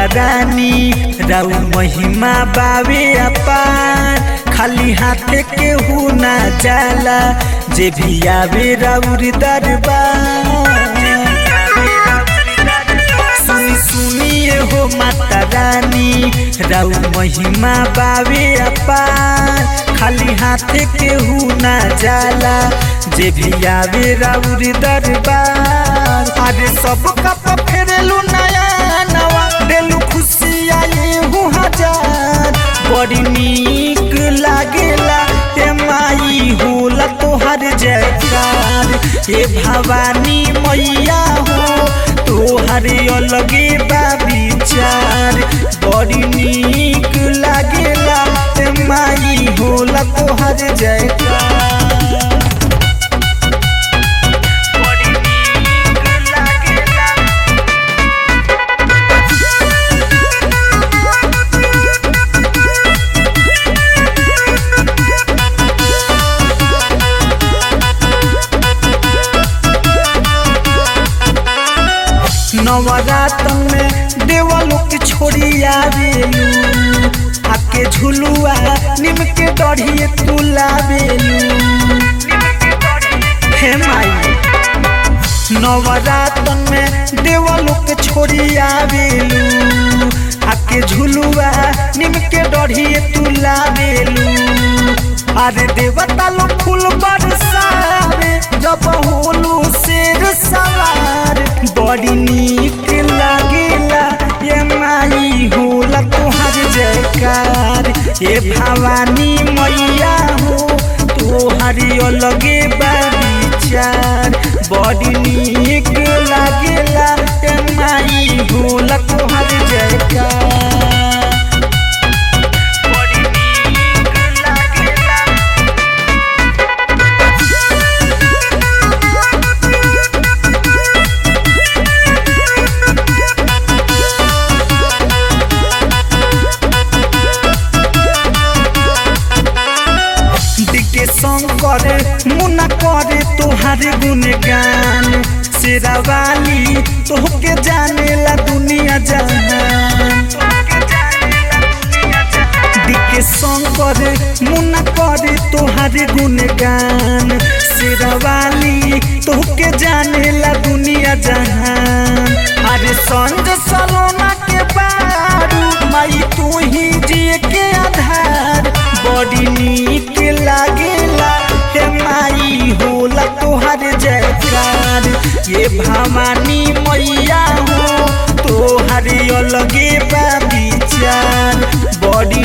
माता रानी राउ महिमा बावे अपार खाली हाथे केहू ना जाला जे भी आवे राउर दरबार सुनी सुनिए हो माता रानी राउ महिमा बावे अपार खाली हाथे केहू ना जाला जे भी आवे राउर दरबार अरे सब कप फेरेलू नया नवा देलू खुशी आए हूँ हजार बड़ी नीक लागेला ए माई होला तोहर जयकार ए भवानी मैया हो तोहर अलगे बा विचार बड़ी नीक लागेला ए माई होला तोहर जयकार बड़ी नीक लागेला नवरात्र में देवलों की छोड़ी आवेलू आके झुलुआ निम के डढ़िए तू लावेलू हे माई नवरात्र में देवलों के छोड़ी आवेलू आके झुलुआ निम के डढ़िए तू लावेलू अरे देवता लो फूल बरसावे जब होलू शेर सवार बड़ी नीक लागेला ये माई होला तोहर जयकार ये भवानी मैया हो तोहर अलगे बा विचार बड़ी नीक लागेला ये माई होला तोहर जयकार बड़ी नीक लागेला दिके शंकर मुना करे तोहार गुणगान शेरावाली तोहके जानेला दुनिया जहान दिके शंकर मुना करे तोहार गुणगान शेरावाली तोहके जानेला दुनिया जहान अरे संज सलोना के बारू माई तू ही जिए के आधार बड़ी नीक लागेला हे माई होला तोहर जयकार ये भवानी मैया हो तोहर अलगे बा विचार बड़ी